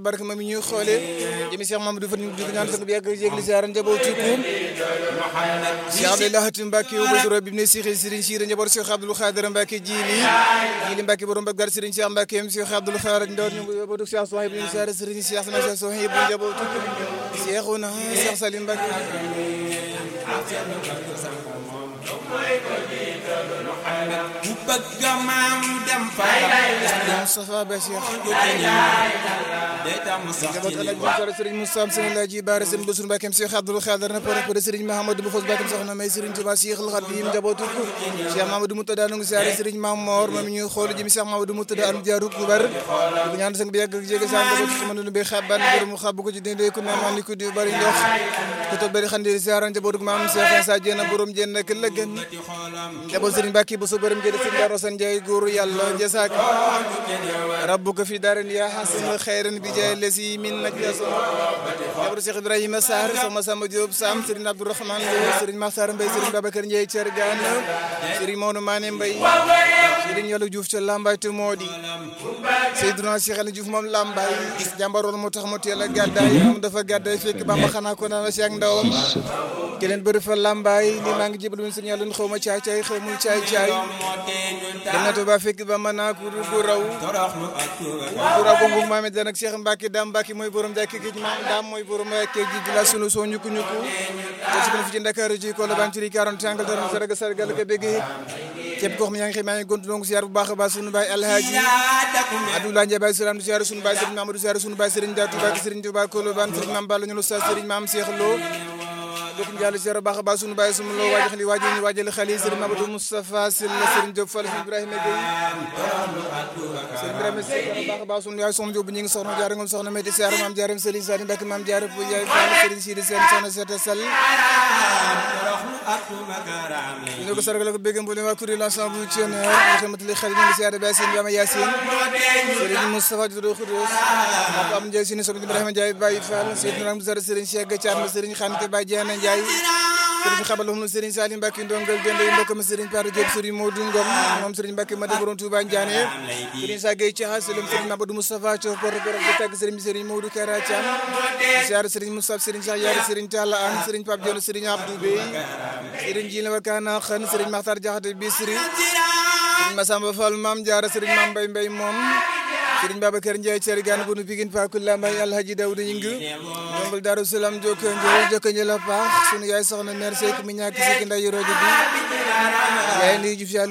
barke ma mi ñuy xoole jëmi Cheikh Mamadou Fane di ko ñaan sang bi yàgg yégli ziar njabootu kuum Cheikh Abdoulaye Hatim Mbacke wu Badou Rob bi ne Cheikh Serigne Sire njaboot Cheikh Abdoul Khadir Mbacke jili jili Mbacke borom Bagdad Serigne Cheikh Mbacke m Cheikh Abdoul Khadir Ndor ñu njabootu Cheikh Sohayb ñu ziar Serigne Cheikh sama Cheikh Sohayb njabootu Cheikhouna Cheikh Salim Mbacke ku bëgg maam dem fa Moustapha Ba Cheikh day tam sax njaboot ci El li Hadj Moussa Serigne Moussa Serigne Laaji Baara Serigne Bassirou Mbacke Cheikh Abdoul Khadir na pare pare Serigne Mahamadou Boufoss Mbacke soxna may Serigne Touba Cheikh Al Khadim njabootu ko Cheikh Mamadou Moutada nu ngi ziare Serigne Mamor moom ñuy xool jëmi Cheikh Mamadou Moutada am jaaru ku bar di ko ñaan sang bi yàgg ak jéege sa njabootu ko mënu be xaban borom xab ko ci dende ko naan ni ko di bari ndox ko to bari xandi ziare njabootu ko maam Cheikh Sa Diena borom jenn ak la gën njaboot Serigne Mbacke bu so borom jëde Serigne Daro San Ndiaye góoru yàlla jasak rabbuka fi darin ya hasan khairan bi jaay lesi min najla Jabaru Cheikh Ibrahima Sarr Soxna Samba Diop Sam Serigne Abdourahmane Lo Serigne Makhtar Mbaye Serigne Babacar Ndiaye Thiergane Serigne Maodo Mané Mbaye Serigne Yàlla Diouf ca Lambaye te moo di Seydina Cheikh Ali Diouf moom Lambaye jàmbaroon moo tax mu teel a gàddaay moom dafa gàddaay fekk Bamba xanaa ko naan la si ak ndawam keneen bëri fa Lambaye ni maa ngi jébal woon Serigne Yàlla xaw ma caay caay xaw muy caay caay dem na Tuuba fekk ba mën naa ko gu raw toroxlu ak tuuba gu raw gongu Maame Dan ak Cheikh Mbacke Dame Mbacke mooy borom jàkk gi maam Dame mooy borom keeg ji di la sunu soo ñukku ñukku te ci fi ci Ndakaaru ci ko la ban ci 40 angal dara sarga sargal ko bëggee képp koo xam ne yaa ngi xëy maa ngi gontu donc ziar bu baax a baax sunu baay Alhaji Abdoulaye Ndiaye Baye Salam du ziar sunu baay Serigne Mamadou ziar sunu baay Serigne Datou Ba Serigne Touba Kolobane Serigne Mame Balla ñu lu sa Serigne Mame Cheikh Lo bokk njàll ziar bu baax a baax sunu baay sunu loo waajal xali waajal ñu waajal xali Serigne Mamadou Moustapha Sylla Serigne Diop Fall Ibrahima Gueye Serigne Ibrahima Seck bu baax a baax sunu yaay soxna Diop ñi ngi soxna jaara ngom soxna Mati Sarr maam jaaram Serigne Sadi Mbacke maam jaara bu yaay Fall Serigne Sidi Sène soxna Seta Sall toroxlu ak tuuba garaam lay ñu ko sargal ko bëgg mboolem waa kuréel ensemble bu Thioner ñu xamatali xel ñu ngi ziar ba Yacine Bama Yacine Serigne Moustapha Dodo Khoudoss ak am Ndiaye Sine Soxna Ibrahima Ndiaye Baye Fall Seydina Ram Zara Serigne Cheikh Thiam Serigne Khante Baye Diana Ndiaye Serigne xabal xam Serigne Salim Mbacke ndongal dende yi mbokk ma Serigne Paro Diop Serigne Modou Ngom moom Serigne Mbacke Madi Borom Touba Ndiané Serigne Sagay Thiaha Selim Serigne Mamadou Moustapha Thiof Porte Gorog di tagg Serigne Serigne Modou Kara Thiam ziar Serigne Moustapha Serigne Cheikh Yari Serigne Talla An Serigne Pape Dione Serigne Abdou Bey Serigne Jile Wakana Khan Serigne Makhtar Diakhaté Bisri Serigne Massamba Fall Mame Diarra Serigne Mame Mbaye Mbaye moom Serigne Babacar Ndiaye Thierry Gane bunu Pikine Pakula Mbaye Alhaji Daouda Ñing Ndombal Darou Salam jokko njël jokko njël a paax sunu yaay soxna mère Seck mi ñàkk si ki nday rojo bi yaay nuyu Diouf